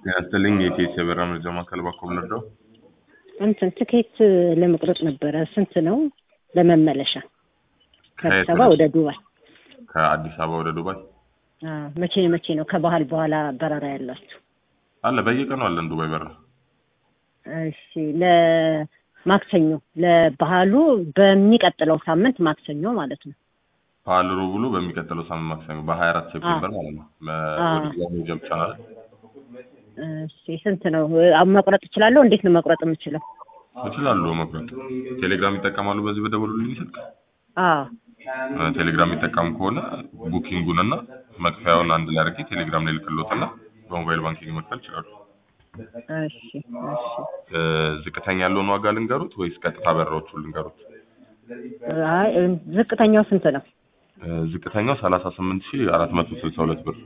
ያስጥልኝ የኢቲኤስ የበረራ መረጃ ማዕከል ባኮ ብነዳው እንትን ትኬት ለመቁረጥ ነበረ። ስንት ነው ለመመለሻ ከአዲስ አበባ ወደ ዱባይ? ከአዲስ አበባ ወደ ዱባይ አዎ። መቼ መቼ ነው ከባህል በኋላ በረራ ያላችሁ? አለ በየቀኑ አለን ዱባይ በረራ። እሺ ለማክሰኞ ለባህሉ በሚቀጥለው ሳምንት ማክሰኞ ማለት ነው። ባህል ሩብ ብሎ በሚቀጥለው ሳምንት ማክሰኞ በሀያ አራት ሴፕቴምበር ማለት ነው። አዎ። ወደ ዱባይ መሄጃ ብቻ ናት። እሺ ስንት ነው አሁን መቁረጥ እችላለሁ? እንዴት ነው መቁረጥ የምችለው? ይችላሉ መቁረጥ። ቴሌግራም ይጠቀማሉ በዚህ በደወሉልኝ ስልክ አዎ እ ቴሌግራም የሚጠቀሙ ከሆነ ቡኪንጉን እና መክፈያውን አንድ ላይ አድርጌ ቴሌግራም ላይ ልክሎትና በሞባይል ባንኪንግ መክፈል ይችላሉ። እሺ እሺ እ ዝቅተኛ ያለውን ዋጋ ልንገሩት ወይስ ቀጥታ በረራዎቹ ልንገሩት? አይ ዝቅተኛው ስንት ነው? እ ዝቅተኛው ሰላሳ ስምንት ሺህ አራት መቶ ስልሳ ሁለት ብር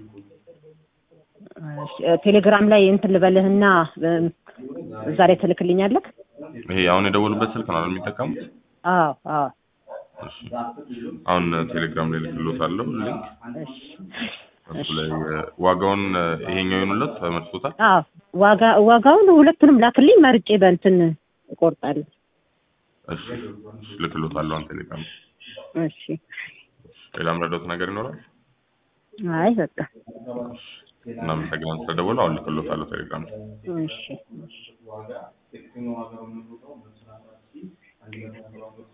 እሺ ቴሌግራም ላይ እንትን ልበልህና እም፣ እዛ ላይ ትልክልኛለህ? ይሄ አሁን የደወሉበት ስልክ ነው አይደል የሚጠቀሙት? አዎ አዎ እሺ አሁን ቴሌግራም ላይ ልክሎታለሁ ሊንክ እሺ እሱ ላይ እ ዋጋውን እ ይሄኛው ይሆኑለት ተመርጦታል። አዎ ዋጋ ዋጋውን ሁለቱንም ላክልኝ መርጬ በእንትን እቆርጣለሁ። እሺ እሺ ልክሎታለሁ አሁን ቴሌግራም ላይ። እሺ ሌላ ምረዳውት ነገር ይኖራል? አይ በቃ እናመሰግናለን ስለደወሉ። አሁን ልክሎታለሁ ቴሌግራም ላይ። እሺ እሺ